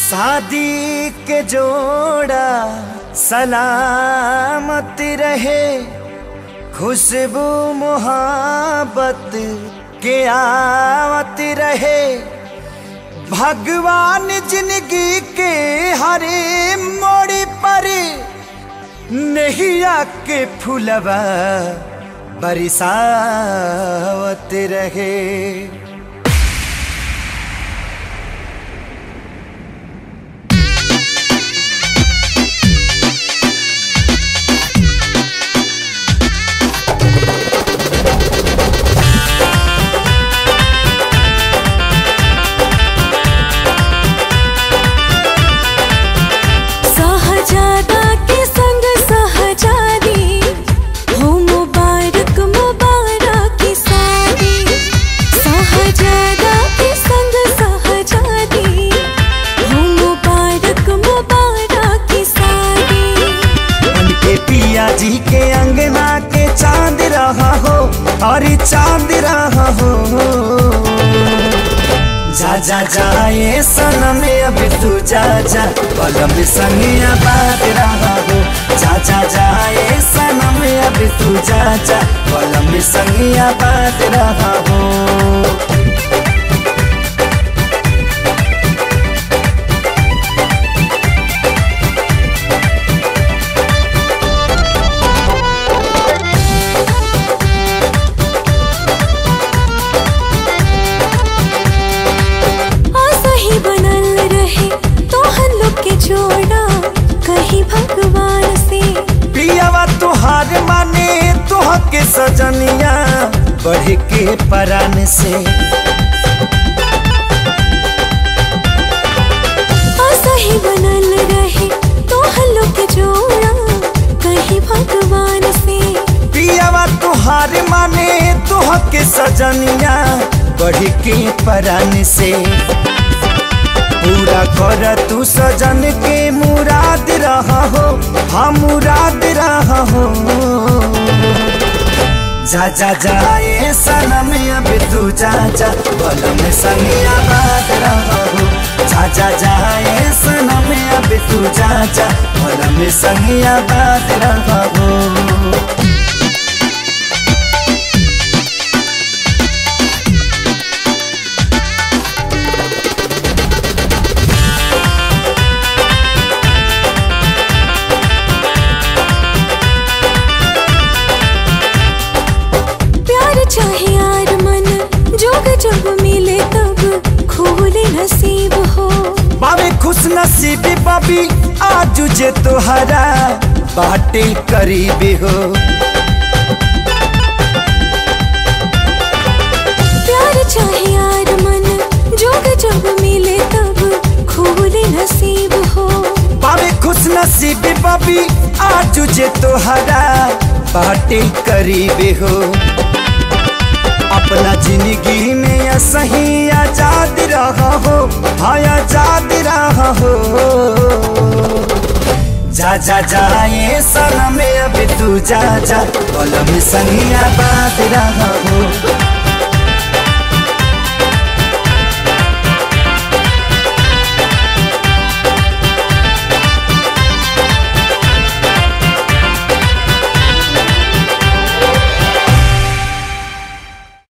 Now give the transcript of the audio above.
शादी के जोड़ा सलामत रहे खुशबू मोहब्बत के आवत रहे भगवान जिंदगी के हरे मोड़ पर नैया के फुलवा बरसावत रहे सहजादा के संग सहजादी हो मुबारक मुबारक की शादी सहजादा के संग सहजादी हो मुबारक मुबारक की शादी उनके पिया जी के अंगना के चांद रहा हो और चांद रहा हो जा जा जाए सनम अब तू जा जा पलम संगिया बात रहा हो जा जा जाए सनम अब तू जा जा पलम संगिया बात रहा हो आशा ही बनल रहे तो हम लोग के जोड़ा कहीं भगवान से पियावा तुहार माने तुह के सजनिया बढ़ के परान से आशा ही बनल रहे तो हम लोग के जोड़ा कहीं भगवान से पियावा तुहार माने तुह के सजनिया बढ़ के परान से पूरा कर तू सजन के मुराद रहा हो हम मुराद रहा हो जा जा जाए सनम अब तू जा जा बलम संगिया बात रहा हो जा जा जाए सनम अब तू जा जा बलम संगिया बात रहा हो प्यार चाहे यार मन जोग जब मिले तब खोले नसीब हो बाबे खुश नसीबी बाबी आज जे तोहरा बाटे करीबी हो प्यार चाहे यार मन जोग जब मिले तब खोले नसीब हो बाबे खुश नसीबी बाबी आज जे तोहरा बाटे करीबी हो अपना जिंदगी में या सही आजाद रहा हो हाँ आजाद रहा हो जा जा जाए सनम अब तू जा जा कलम संगिया बात रहा हो